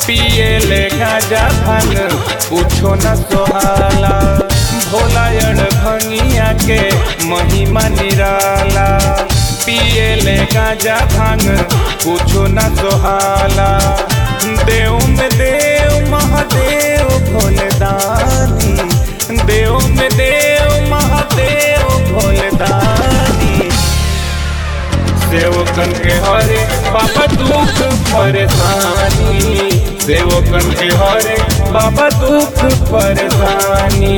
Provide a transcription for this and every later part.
पिए ले गाजा भांग कुछो न सोहाला भोला अड़ भंगिया के महिमा निराला पिए ले गाजा भांग कुछो न सोहाला देव में देव महादेव भोले दानी देव में देव महादेव भोले दानी सेवकन के हरे बाबा दुख परेशानी सेवकन के हरे बाबा दुख परेशानी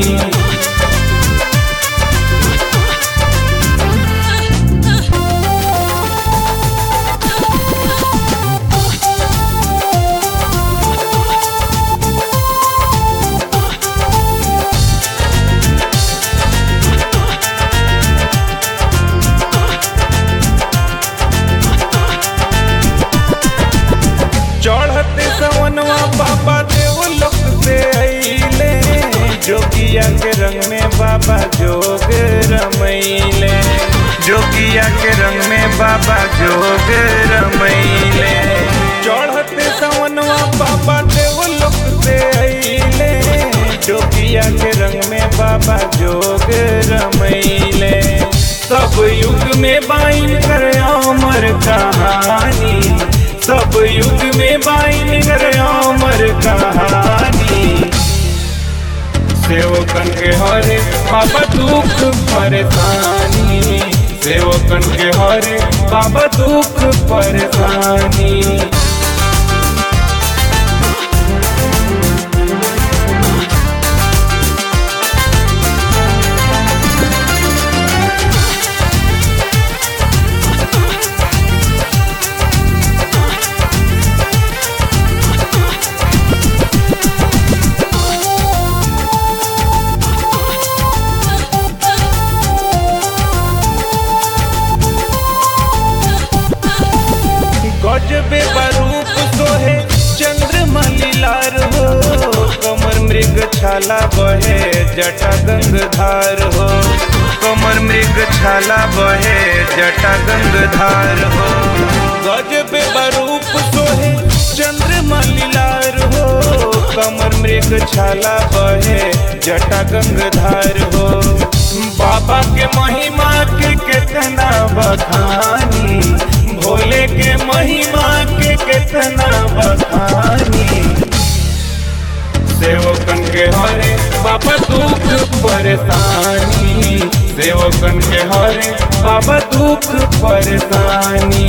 चढ़ते सवनवा बाबा देव लोक से अइले जोगिया के रंग में बाबा जोग रमैले जोगिया के रंग में बाबा जोग रमैले चढ़ते सवनवा बाबा देव लोक से अइले जोगिया के रंग में बाबा जोग रमैले सब युग में बाइन कर अमर कहानी सब युग में बाइन कर अमर कहानी सेवकन के हरे बाबा दुख परेशानी सेवकन के हरे बाबा दुख परेशानी गजबे बरूप सोहे चंद्रमा लीलार हो कमर मृग छाला बहे जटा गंगधार हो कमर मृग छाला बहे जटा गंगधार हो गजबे बरूप सोहे चंद्रमा लीलार हो कमर मृग छाला बहे जटा गंगधार हो बाबा के महिमा के कितना बखानी भोले के महिमा के कितना बखानी सेवकन के हरे बाबा दुख परेशानी सेवकन के हरे बाबा दुख परेशानी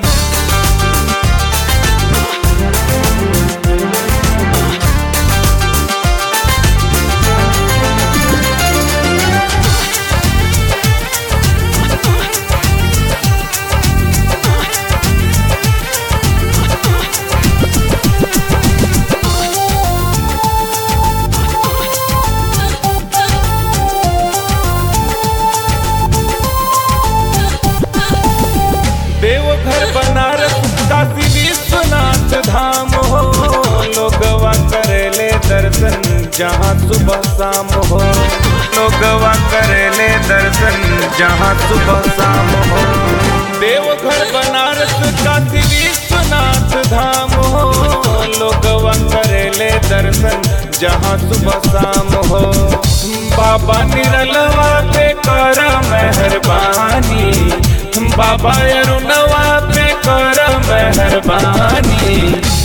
देवघर बनारस काशी विश्वनाथ धाम हो लोगवा करेले दर्शन जहाँ सुबह शाम हो लोगवा करेले दर्शन जहाँ सुबह शाम हो देवघर बनारस काशी विश्वनाथ धाम हो लोगवा करेले दर्शन जहाँ सुबह शाम हो बाबा निरलवा पे कर मेहरबानी बाबा अरुणवा पे कर मेहरबानी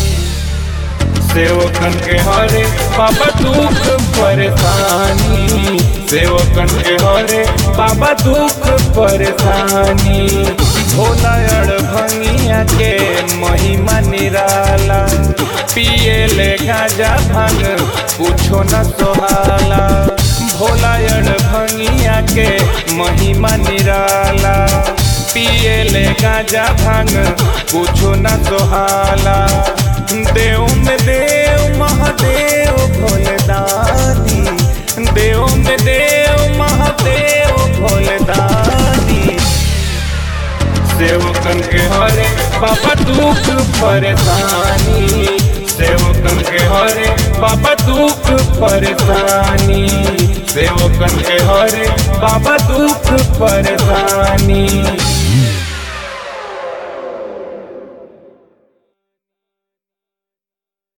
सेवकन के हरे बाबा दुख परेशानी सेवकन के हरे बाबा दुख परेशानी भोला अड़ भंगिया के महिमा निराला पिए ले गाजा भांग कुछो न सोहाला भोला अड़ भंगिया के महिमा निराला पिए ले गाजा भांग कुछो न सोहाला देव में देव महादेव भोले दानी देव में देव महादेव भोले दानी सेवकन के हरे बाबा दुख परेशानी सेवकन के हरे बाबा दुख परेशानी सेवकन के हरे बाबा दुख परेशानी